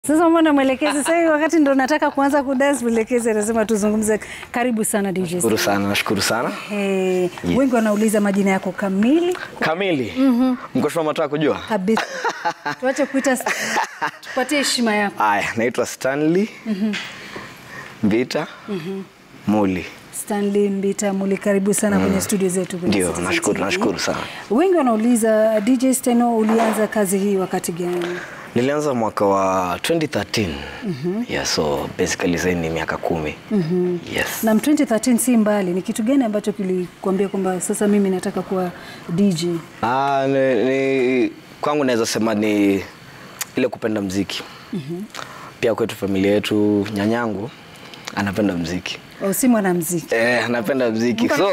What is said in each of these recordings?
Sasa mbona mwelekezi sasa hivi wakati ndo nataka kuanza kudance, mwelekezi anasema tuzungumze. Karibu sana DJ. Shukuru sana, nashukuru sana. Eh, wengi wanauliza majina yako kamili Kamili. Mkoshwa mataka kujua? kabisa. Tuache kuita tupatie heshima yako. Aya, naitwa Stanley. Mbita. Muli. Stanley Mbita Muli, karibu sana kwenye studio zetu. kwenye Ndio, Citizen nashukuru, TV. nashukuru sana. Wengi wanauliza DJ Steno, ulianza kazi hii wakati gani? Nilianza mwaka wa 2013. Yeah, so basically sasa ni miaka kumi. Yes. Na 2013 si mbali, ni kitu gani ambacho kilikuambia kwamba sasa mimi nataka kuwa DJ? Ah, ni, ni, kwangu naweza sema ni ile kupenda mziki. Pia kwetu familia yetu nyanyangu anapenda mziki. Au si mwanamuziki? Eh, anapenda mziki. So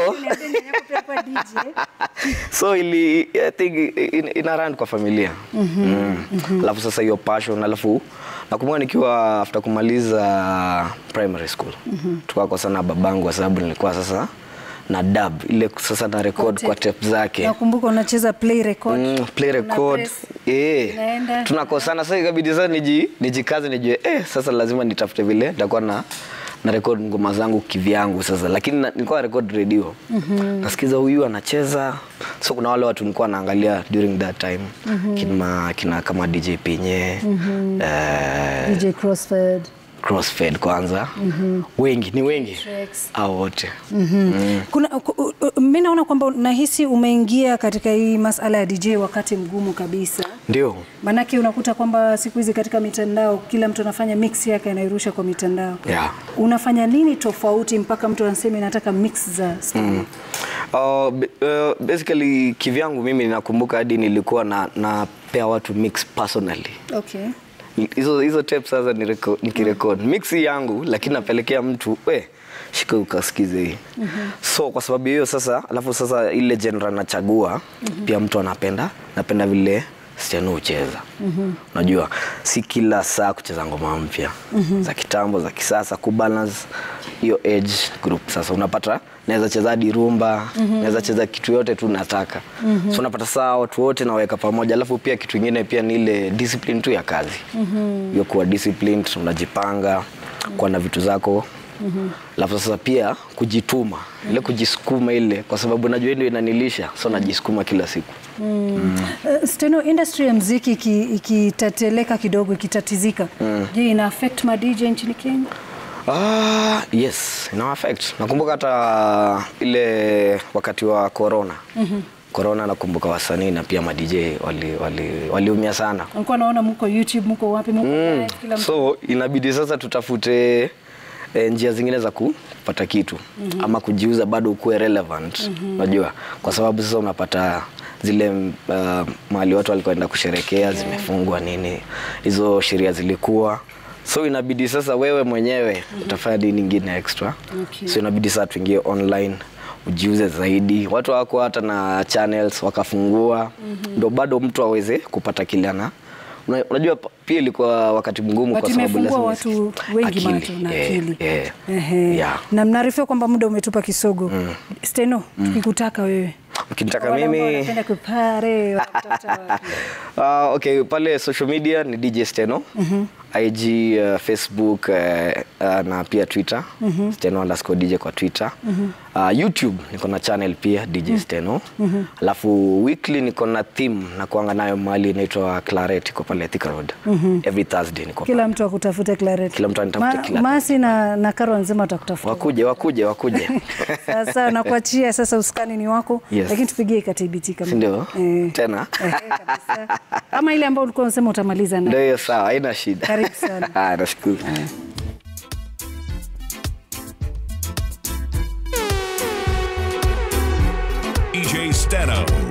so ili I think in, ina run kwa familia mm alafu sasa hiyo passion alafu nakumbuka nikiwa after kumaliza primary school mm kwa sana babangu kwa sababu nilikuwa sasa na dub ile sasa na record tape. kwa tape zake Nakumbuka unacheza play record. Mm, play Una record press, eh, inaenda. tunakosana sasa, ikabidi sasa niji nijikaze nijue eh, sasa lazima nitafute vile nitakuwa na na record ngoma zangu kivyangu sasa, lakini na- nilikuwa record radio nasikiza huyu anacheza, so kuna wale watu nilikuwa naangalia during that time kina, kina kama DJ Pinye eh, DJ Crossfade. Crossfade kwanza wengi ni wengi Tracks. au wote Kuna ku- u- mimi naona kwamba nahisi umeingia katika hii masala ya DJ wakati mgumu kabisa. ndio Maanake unakuta kwamba siku hizi katika mitandao kila mtu anafanya mix yake anairusha kwa mitandao. Yeah. Unafanya nini tofauti mpaka mtu anasema nataka mix za Steno? Uh, b- uh, basically kivyangu mimi nakumbuka hadi nilikuwa na napea watu mix personally Okay. hizo hizo tape sasa nireko- nikirekod mix yangu lakini napelekea mtu we shika ukasikize hii so kwa sababu hiyo sasa alafu sasa ile genre nachagua pia mtu anapenda napenda vile Steno hucheza unajua si kila saa kucheza ngoma mpya za kitambo za kisasa kubalance hiyo age group sasa unapata naweza cheza hadi rumba naweza cheza kitu yote tu nataka so unapata saa watu wote naweka pamoja alafu pia kitu ingine pia ni ile discipline tu ya kazi hiyo kuwa disciplined unajipanga kuwa na vitu zako alafu sasa pia kujituma ile kujisukuma ile kwa sababu najua ndio inanilisha so najisukuma kila siku Uh, Steno, industry ya mziki iki- ikitateleka kidogo ikitatizika, je, ina affect ma DJ nchini Kenya? Ah, yes, ina affect. Nakumbuka hata ile wakati wa corona. Corona nakumbuka wasanii na pia ma DJ wali wali waliumia sana. Nilikuwa naona mko YouTube, mko wapi, mko live, kila mtu So inabidi sasa tutafute e, njia zingine za kupata kitu ama kujiuza bado ukuwe relevant unajua kwa sababu sasa unapata zile uh, mahali watu walikoenda kusherekea zimefungwa nini hizo sheria zilikuwa so inabidi sasa wewe mwenyewe utafanya nini ingine extra Okay. so inabidi sasa tuingie online ujiuze zaidi watu wako hata na channels wakafungua ndo bado mtu aweze kupata kile ana Una- unajua pa- pia ilikuwa wakati mgumu But kwa sababu imefungua lazima watu usikize. wengi Akili, macho na eh, akili. eh, Ehe. yeah. Na mnaarifiwa kwamba muda umetupa kisogo. Steno, tukikutaka wewe. ukinitaka Wale ambao mimi wanapenda kupare, wanakutafuta wapi? Uh, okay, pale social media ni DJ Steno. IG, uh, Facebook uh, uh, na pia Twitter. Steno underscore DJ kwa Twitter. Uh, YouTube niko na channel pia DJ Steno. Alafu weekly niko na theme na kuanga nayo mahali inaitwa Claret iko pale Thika Road. Every Thursday niko Kila mtu akutafute Claret. Kila mtu anitafute Ma- Claret. Masi na, na Karo nzima watakutafuta. wakuje wakuje wakuje. Sasa nakuachia sasa usukani ni wako, Yes. lakini tupigie KTBT kama. Si ndio? Eh. Tena. Eh, kabisa. Kama ile ambayo ulikuwa unasema utamaliza Ndio na. hiyo sawa, haina shida. Karibu sana. Ah, nashukuru. EJ Steno.